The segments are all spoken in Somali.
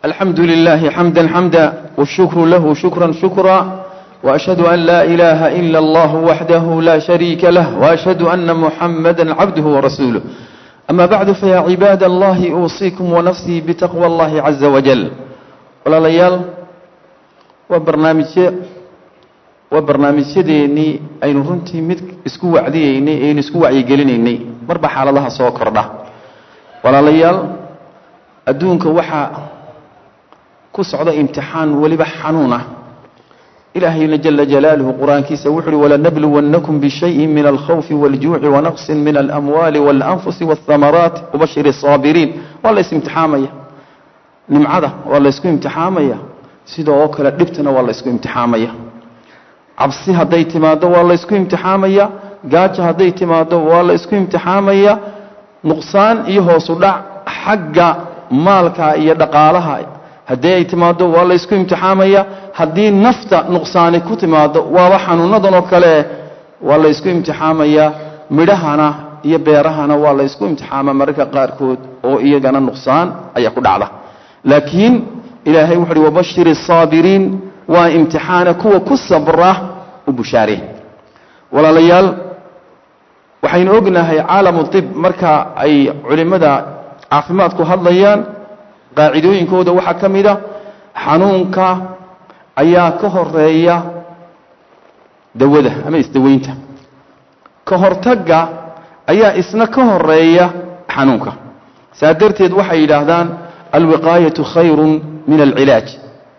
الحمد لله حمدا حمدا والشكر له شكرا شكرا وأشهد أن لا إله إلا الله وحده لا شريك له وأشهد أن محمدا عبده ورسوله أما بعد فيا عباد الله أوصيكم ونفسي بتقوى الله عز وجل ولا ليال وبرنامج وبرنامجyadeennii aynu runtii mid isku wacdiyeynay aynu isku wacyigelinaynay marba xaaladaha soo kordha walaalayaal adduunka waxaa ku socda imtixaan weliba xanuun ah ilaahayna jala jalaaluhu qur-aankiisa wuxu uhi walanabluwannakum bishayin min alkhawfi wاljuuci wanaqsin min alamwaali waاlanfusi wاthamaraat wabashir الsaabiriin waa la isimtixaamaya nimcada waa la ysku imtixaamaya sida oo kale dhibtana waa la ysku imtixaamaya cabsi hadday timaado waa la ysku imtixaamaya gaajo hadday timaado waa la ysku imtixaamaya nuqsaan iyo hoosu dhac xagga maalka iyo dhaqaalaha haddii ay timaado waa la ysku imtixaamaya haddii nafta nuqsaani ku timaado waaba xanuunadan oo kale waa la ysku imtixaamaya midhahana iyo beerahana waa la ysku imtixaama mararka qaarkood oo iyagana nuqsaan ayaa ku dhacda laakiin ilaahay wuxu uhi wabashir الsaabiriin waa imtixaana kuwa ku sabra u bushaare walaalayaal waxaynu ognahay caalamu طib marka ay culimmada caafimaadku hadlayaan qaacidooyinkooda waxaa ka mid a xanuunka ayaa ka horeeya dawada ama isdaweynta ka hortagga ayaa isna ka horeeya xanuunka saa darteed waxay yidhaahdaan alwiqaayaةu khayru min alcilaaj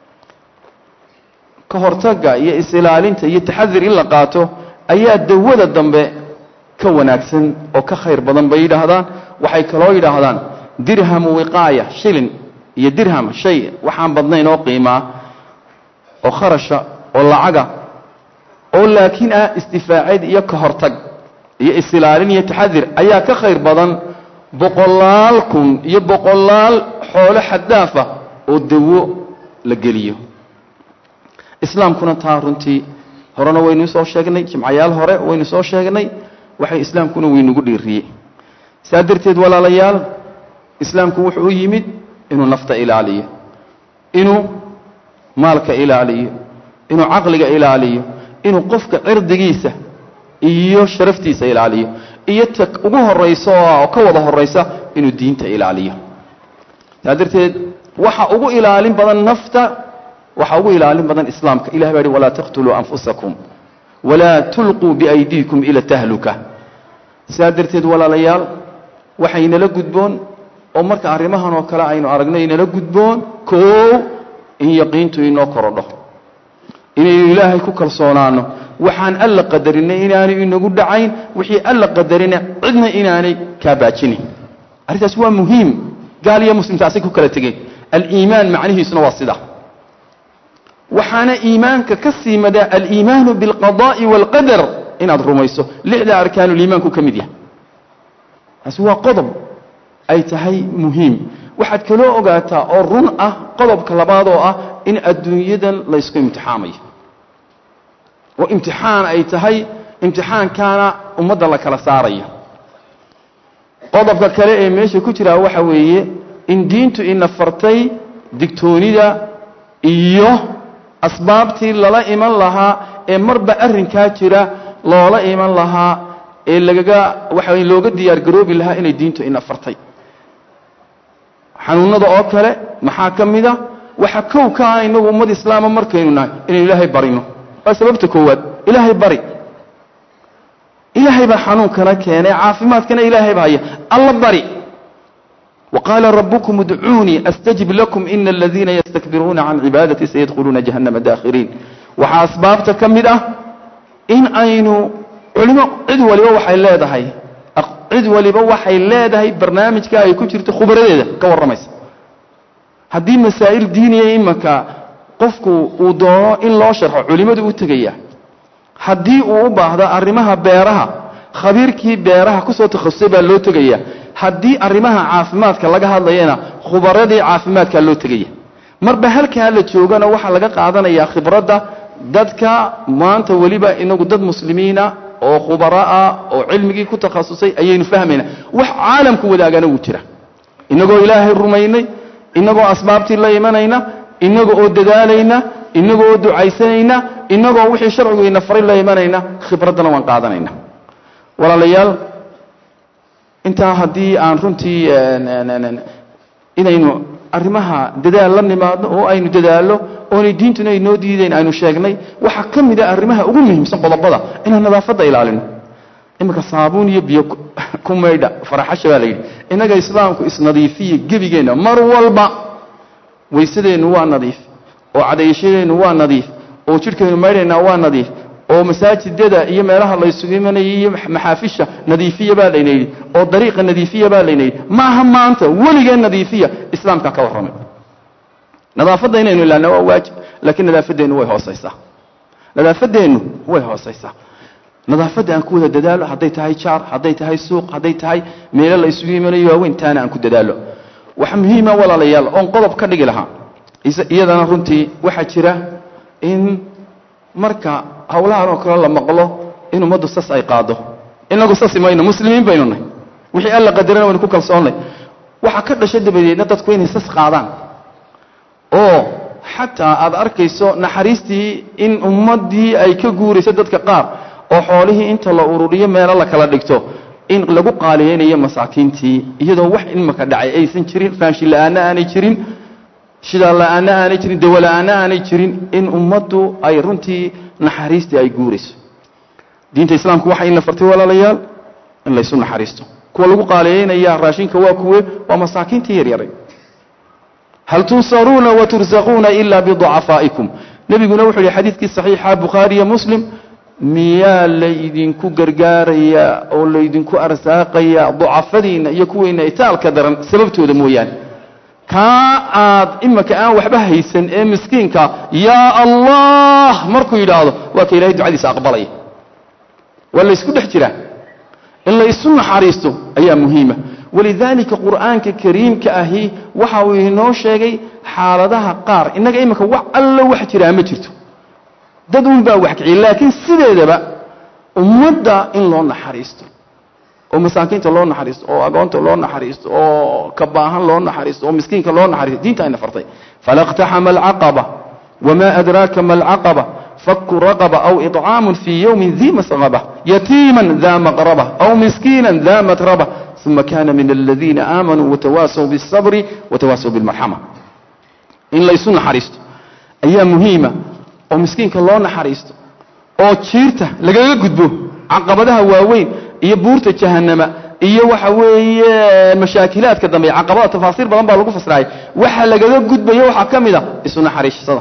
ka hortagga iyo is-ilaalinta iyo taxadir in la qaato ayaa dawada dambe ka wanaagsan oo ka khayr badan bay yidhaahdaan waxay kaloo yidhaahdaan dirhamu wiqaaya shilin iyo dirham shay waxaan badnayn oo qiimaa oo kharasha oo lacaga oo laakiin ah isdifaacid iyo ka hortag iyo is-ilaalin iyo taxadir ayaa ka khayr badan boqolaal kun iyo boqolaal xoolo xaddaafa oo dawo la geliyo islaamkuna taa runtii horena waynu soo sheegnay jimcayaal hore waynu soo sheegnay waxay islaamkuna waynugu dhiiriyey saa darteed walaalayaal islaamku wuxuu u yimid inuu nafta ilaaliyo inuu maalka ilaaliyo inuu caqliga ilaaliyo inuu qofka cirdigiisa iyo sharaftiisa ilaaliyo iyo ta ugu horaysa oo ka wada horaysa inuu diinta ilaaliyo saa darteed waxa ugu ilaalin badan nafta waxaa ugu ilaalin badan islaamka ilah baa hi walaa taqtuluu anfusakum walaa tulquu biaydiikum ila tahluka sidaa darteed walaalayaal waxaynala gudboon oo marka arrimahan oo kale aynu aragno inala gudboon koow in yaqiintu inoo korodho inaynu ilaahay ku kalsoonaano waxaan alla qadarinay inaanay inagu dhacayn wixii alla qadarina cidna inaanay kaa baajinayn arrintaas waa muhiim gaal iyo muslimtaasay ku kala tegeen aliimaan macnihiisuna waa sida waxaana iimaanka ka sii madaa aliimaanu biاlqadaءi wاlqadar inaad rumayso lixda arkaanuliimaanku ka mid yahay taasi waa qodob ay tahay muhiim waxaad kaloo ogaataa oo run ah qodobka labaad oo ah in adduunyadan laysku imtixaamayo oo imtixaan ay tahay imtixaankaana ummadda la kala saarayo qodobka kale ee meesha ku jiraa waxa weeye in diintu ina fartay digtoonida iyo asbaabtii lala iman lahaa ee marba arrinkaa jira loola iman lahaa ee lagaga waxa looga diyaar garoobi lahaa inay diintu ina fartay xanuunada oo kale maxaa ka mid a waxa kow ka ah inagu ummad islaama markaynu nahay inaynu ilaahay barino waa sababta koowaad ilaahay bari ilaahay baa xanuunkana keenay caafimaadkana ilaahay baa haya alla bari وqاla رbكم اdcuunii أsتجib لكم إن الذiina ysتكbiruuna can cibaadaتي sayadkhuluuna جahanama daakhiriin waxaa asbaabta ka mid ah in aynu culimo cid waliba waxay leedahay cid waliba waxay leedahay barnaamijka ay ku jirto khubradeeda ka warramaysa haddii masaa'il diiniya imanka qofku uu doono in loo sharxo culimadu u tegaya haddii uu u baahdo arrimaha beeraha khabiirkii beeraha kusoo takhasusay baa loo tegaya haddii arrimaha caafimaadka laga hadlayana khubaradii caafimaadkaa loo tegaya marba halkaa la joogana waxaa laga qaadanayaa khibradda dadka maanta weliba inagu dad muslimiina oo khubaraah oo cilmigii ku takhasusay ayaynu fahmayna wax caalamku wadaagana wuu jira inagoo ilaahay rumaynay innagoo asbaabtii la imanayna innaga oo dadaalayna innaga oo ducaysanayna innagoo wixii sharciguyna faray la imanayna khibraddana waan qaadanayna walaalayaal intaa haddii aan runtii inaynu arrimaha dadaal la nimaadno oo aynu dadaallo oonay diintuna inoo diidayn aynu sheegnay waxaa ka mid a arrimaha ugu muhiimsan qodobada inaan nadaafadda ilaalino iminka saabuun iyo biyo ku maydha faraxasha baa la yidhi innaga islaamku isnadiifiya gebigeenna mar walba waysadeennu waa nadiif oo cadayashadeennu waa nadiif oo jidhkaynu maydhaynaa waa nadiif oo masaajidada iyo meelaha laysugu imanayay iyo maxaafisha nadiifiya baa layna yidhi oo dariiqa nadiifiya baa layna yidhi maaha maanta weligeen nadiifiya islaamkaa ka warramay nadaafadda inaynu ilaana waa waajib laakiin nadaafadeennu way hoosaysaa nadaafadeennu way hoosaysaa nadaafadda aan ku wada dadaalo hadday tahay jaar hadday tahay suuq hadday tahay meelo la isugu imanayo waaweyn taana aan ku dadaalo waxa muhiima walaalayaal oon qodob ka dhigi lahaa iyadana runtii waxaa jira in marka hawlahan oo kale la maqlo in ummaddu sas ay qaado inagu sasi mayno muslimiin baynu nahy wixii alla qadarana waynu ku kalsoonnay waxaa ka dhasha dabadeedna dadku inay sas qaadaan oo xataa aad arkayso naxariistii in ummaddii ay ka guurayso dadka qaar oo xoolihii inta la ururiyo meelo la kala dhigto in lagu qaaliyeynayo masaakiintii iyadoo wax imaka dhacay aysan jirin raashin la-aanna aanay jirin shidaal la-aanna aanay jirin dawo la-aanna aanay jirin in ummaddu ay runtii naxariistii ay guurayso diinta islaamku waxay ina fartay walaalayaal in laysu naxariisto kuwa lagu qaaliyeynaya raashinka waa kuwe waa masaakiintii yaryaray hal tunsaruuna watursaquuna ila biducafaa'ikum nebiguna wuxuu yihi xadiidkii saxiixa bukhaariyo muslim miyaa laydinku gargaarayaa oo laydinku arsaaqayaa ducafadiinna iyo kuweyna itaalka daran sababtooda mooyaane kaa aad imaka aan waxba haysan ee miskiinka yaa allah markuu yidhaahdo waa ka ilahay ducadiisa aqbalaya waa laysku dhex jiraa in la isu naxariisto ayaa muhiima walidaalika qur'aanka kariimka ahi waxa uu inoo sheegay xaaladaha qaar innaga imika wax allo wax jiraa ma jirto dad un baa wax kiciya laakiin sideedaba ummadda in loo naxariisto oo masaakiinta loo naxariisto oo agoonta loo naxariisto oo ka baahan loo naxariisto oo miskiinka loo naxariisto diinta ayna fartay falaqtaxama alcaqaba wma adraaka ma alcaqaba faku raqba aw iطcaamu fii ywmi di masqaba yatiima da maqraba aw miskiina da matraba uma kana min aladiina aamanuu watawaasaw bالصabri watawaasaw biاlmarxama in laysu naxariisto ayaa muhiima oo miskiinka loo naxariisto oo jiirta lagaga gudbo caqabadaha waaweyn iyo buurta jahanama iyo waxa weeye mashaakilaadka dambe caqabada tafaasiir badan baa lagu fasiraayay waxa lagaga gudbayo waxaa ka mid a isu naxariisada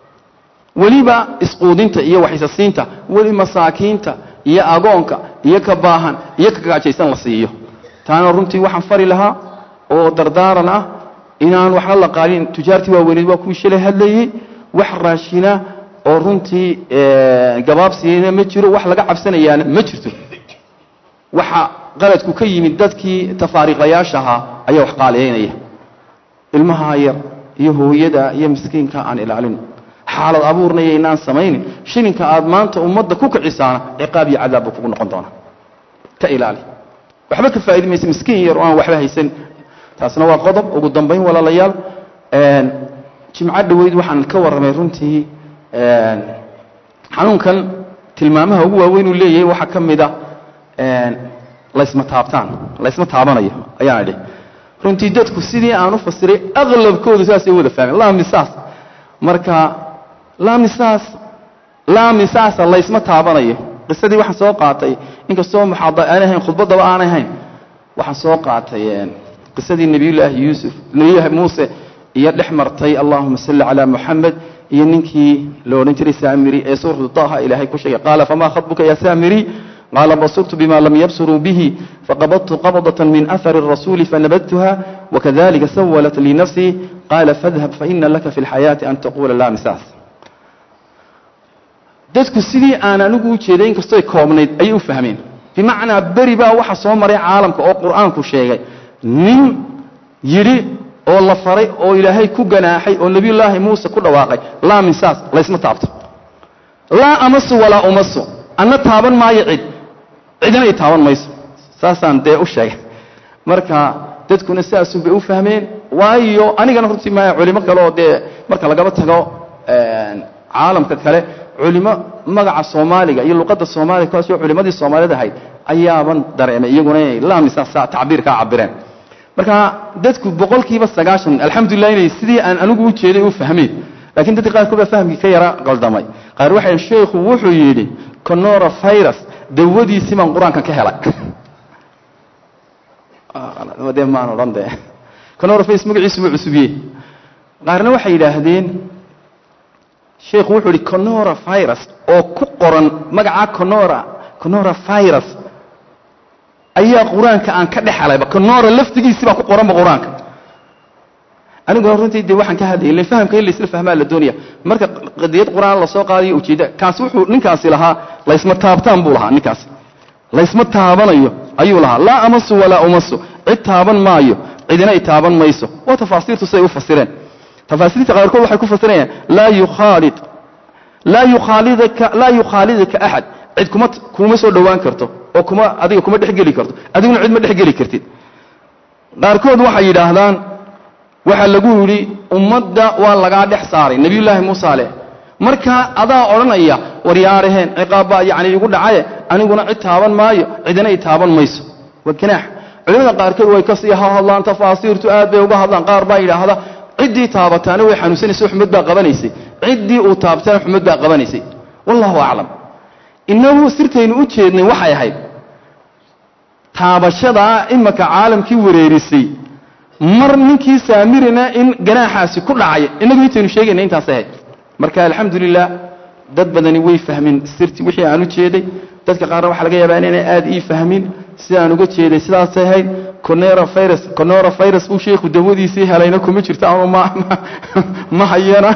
weliba isquudinta iyo waxisasiinta weli masaakiinta iyo agoonka iyo ka baahan iyo ka gacjaysan la siiyo taana runtii waxaan fari lahaa oo dardaaran ah inaan waxna la qaalin tujaartii waaweyneed waa kuwii shalay hadlayey wax raashina oo runtii gabaabsiina ma jiro wax laga cabsanayaana ma jirto waxa qaladku ka yimid dadkii tafaariiqayaasha ahaa ayaa wax qaaliyeynaya ilmaha yar iyo hooyada iyo miskiinka aan ilaalin xaalad abuurnaya inaan samaynin shilinka aad maanta ummadda ku kicisaana ciqaab iyo cadaab buu kugu noqon doonaa ka ilaali waxba ka faa'idi maysa miskiin yar oo aan waxba haysan taasna waa qodob ugu dambayn walaalayaal jimco dhoweyd waxaan ka warramay runtii xanuunkan tilmaamaha ugu waaweyn uu leeyahay waxaa ka mid a laysma taabtaan laysma taabanayo ayaan idhi runtii dadku sidii aan u fasiray aqlabkoodu saasay wada fahmeen laa misaas marka laa misaas laa misaasa laysma taabanayo qisadii waxaan soo qaatay inkastoo muxaada aan ahayn khudbaddaba aan ahayn waxaan soo qaatay qisadii nebiyullaahi yuusuf nebiyullaahi muuse iyo dhex martay allahuma salli calaa muxamed iyo ninkii la odhan jiray saamiri ee suuratu taha ilaahay ku sheegay qaala famaa khatbuka ya saamiri qaala basurtu bima lam yabsuruu bihi faqabadtu qabdة min ahari الrasuuli fanabadtuha wakadalika sawalat lii nafsii qaala fadhab faina laka fi اlxayaati an taqula laa misaas dadku sidii aan anigu u jeeday inkastooy koobnayd ayay u fahmeen bimacnaa beri baa waxa soo maray caalamka oo qur'aanku sheegay nin yidhi oo la faray oo ilaahay ku ganaaxay oo nebiyullaahi muuse ku dhawaaqay laa misaas laysma taabto laa amasu walaa umasu anna taaban maayo cid cidina ay taaban mayso saasaan dee u sheegay marka dadkuna sidaasunbay u fahmeen waayo anigana runtii maya culimo kale oo dee marka lagaba tago caalamka kale culimo magaca soomaaliga iyo luqadda soomaaliga kuwaasoo culimadii soomaaliyad ahayd ayaaban dareemay iyaguna inay laamisa tacbiir kaa cabireen marka dadku boqolkiiba sagaashan alxamdulilah inay sidii aan anigu u jeeday u fahmeen lakiin dadka qaarkood baa fahmkii ka yara qaldamay qaar waxay sheekhu wuxuu yidhi conora virus dawadiisii baan qur-aanka ka helay de maan odhan de conora virus magaciisu ma cusubiye qaarna waxay yidhaahdeen sheekhu wuxuu yihi conora virus oo ku qoran magacaa conora conora virus ayaa qur-aanka aan ka dhex helayba conora laftigiisii baa ku qoranba qur-aanka aniguna runtii de waxaan ka hadlayay len fahamka in laisla fahmaa la doonaya marka qadiyad qur-aan lasoo qaadayo ujeedda kaasi wuxuu ninkaasi lahaa laysma taabtaan buu lahaa ninkaasi laysma taabanayo ayuu lahaa laa amasu walaa umasu cid taaban maayo cidina ay taaban mayso waa tafaasiirtu siday u fasireen tafaasiirta qaarkood waxay ku fasirayaan laa yukhaalid laa yukhaalidaka laa yukhaalidaka axad cid kuma kuma soo dhowaan karto oo kuma adiga kuma dhexgeli karto adiguna cid ma dhexgeli kartid qaarkood waxay yidhaahdaan waxaa lagu yidhi ummadda waa lagaa dhex saaray nebiyullaahi muusa leh markaa adaa odhanaya waryaaraheen ciqaabbaa yacni igu dhacaye aniguna cid taaban maayo cidina i taaban mayso waa ganaax culimada qaarkood way kasii hadlaan tafaasiirtu aad bay uga hadlaan qaar baa yidhaahda ciddii taabataana way xanuunsanaysa xumad baa qabanaysay ciddii uu taabtana xumad baa qabanaysay wallahu aclam inagu sirtaynu u jeednay waxay ahayd taabashadaa imaka caalamkii wareerisay mar ninkii saamirina in ganaaxaasi ku dhacay inagu intaynu sheegayna intaas ahayd marka alxamdulilah dad badani way fahmin sirti wixii aan u jeeday dadka qaarna waxaa laga yaabaa inayna aad ii fahmin sidaan uga jeeday sidaasay ahayd conera virus conera virus buu sheekhu dawadiisii helayna kuma jirto ama ma ma hayana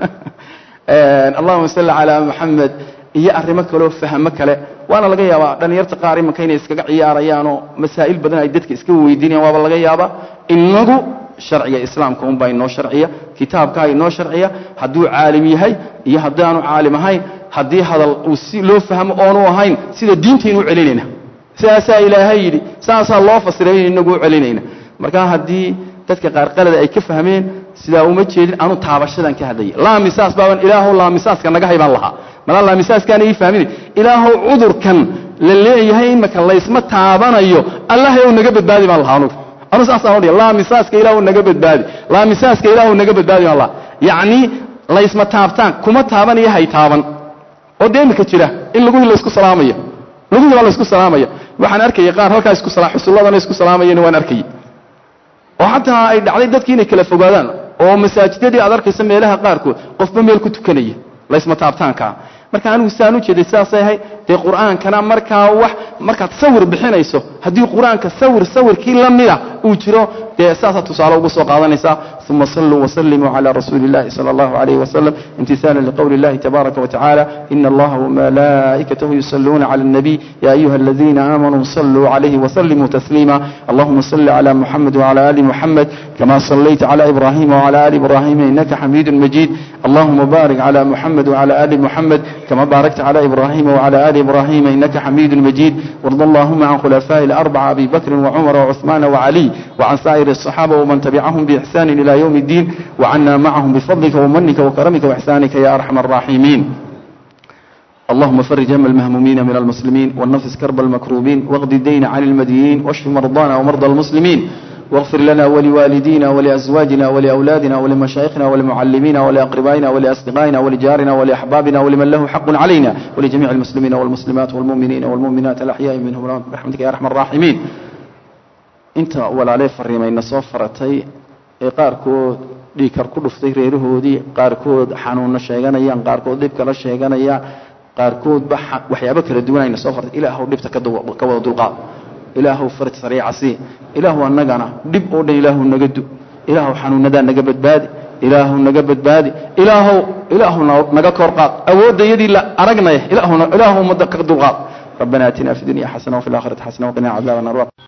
allahuma salli calaa maxamed iyo arrimo kaleoo fahmo kale waana laga yaabaa dhalinyarta qaar imanka inay iskaga ciyaarayaanoo masaa'il badan ay dadka iska weydiinayan waaba laga yaabaa inagu sharciga islaamka unbaa inoo sharciya kitaabkaa inoo sharciya hadduu caalim yahay iyo haddii aanu caalim ahayn haddii hadal uu si loo fahmo oonu ahayn sida diintaynu u celinayna sidaasaa ilaahay yidhi saasaa loo fasiray inagu u celinayna marka haddii dadka qaar qalada ay ka fahmeen sidaa uma jeedin anu taabashadan ka hadlaya laamisaas baaban ilaahow laamisaaska naga haybaan lahaa malaa laamisaaskaana ii fahmin ilaahow cudurkan la leeyahay imaka laysma taabanayo allahay ou naga badbaadi baan lahaa anugu anu saasaan odhaya laamisaaska ilaahu naga badbaadi laamisaaska ilaahu naga badbaadi baan lahaa yacnii laysma taabtaan kuma taabanaya hay taaban oo dee imika jira in laguhi laysku salaamayo laguhi baa laysku salaamaya waxaan arkayay qaar halkaa isku xusulladana isku salaamayana waan arkayay oo xataa ay dhacday dadkii inay kala fogaadaan oo masaajidadii aad arkaysa meelaha qaarkood qofba meel ku tukanaya laysma taabtaankaa marka anigu sidaan u jeeday sidaasay ahay dee qur'aankana markaa wax markaad sawir bixinayso haddii qur-aanka sawir sawirkii la mida uu jiro dee saasaa tusaale uga soo qaadanaysaa uma saluu wasalimuu cala rasuuli اllahi salى اllahu alayh wasalam imtisaala liqowli اllahi tabaaraka watacaala ina allaha wamalaa'ikatahu yusaluuna cala الnabiy ya ayuha aladiina aamanuu saluu calayhi wasalimuu tasliima allahuma sali cala muxamed wcala ali muxamed kama salayta cala ibrahima wcala ali ibrahima inaka xamiidu majid allahuma barik cala muxamed wcala ali muxamed kama baarakta cala ibrahima wcala ali ibrahima inaka xamiidu majid warda allahuma can khulafaaءi اlarbaca abi bakri wcumar wcuثmaana wcaliy وعن سائر الصحابة ومن تبعهم بإحسان إلى يوم الدين وعنا معهم بفضلك ومنك وكرمك وإحسانك يا أرحم الراحمين اللهم فرج هم المهمومين من المسلمين والنفس كرب المكروبين واغض الدين عن المدينين واشف مرضانا ومرضى المسلمين واغفر لنا ولوالدينا ولأزواجنا ولأولادنا ولمشايخنا ولمعلمينا ولأقربائنا ولأصدقائنا ولجارنا ولأحبابنا ولمن له حق علينا ولجميع المسلمين والمسلمات والمؤمنين والمؤمنات الأحياء منهم برحمتك يا أرحم الراحمين inta walaaley fariimayna soo faratay ee qaarkood dhiigkar ku dhuftay reerahoodii qaarkood xanuunna sheeganayaan qaarkood dhib kala sheeganayaan qaarkoodba waxyaabo kala duwanayna soo fartay ilaahow dhibta ka wada dulqaad ilaahow faraj sariica sii ilaahu annagana dhib oo dhan ilaahu naga du ilaahow xanuunadaa naga badbaadi ilaahu naga badbaadi ilaahow ilaahu naga kor qaad awoodda yadii la aragnaya ilaahu ummadda ka dulqaad ربنا اتنا في الدنيا حسنه وفي الاخره حسنه وقنا عذاب النار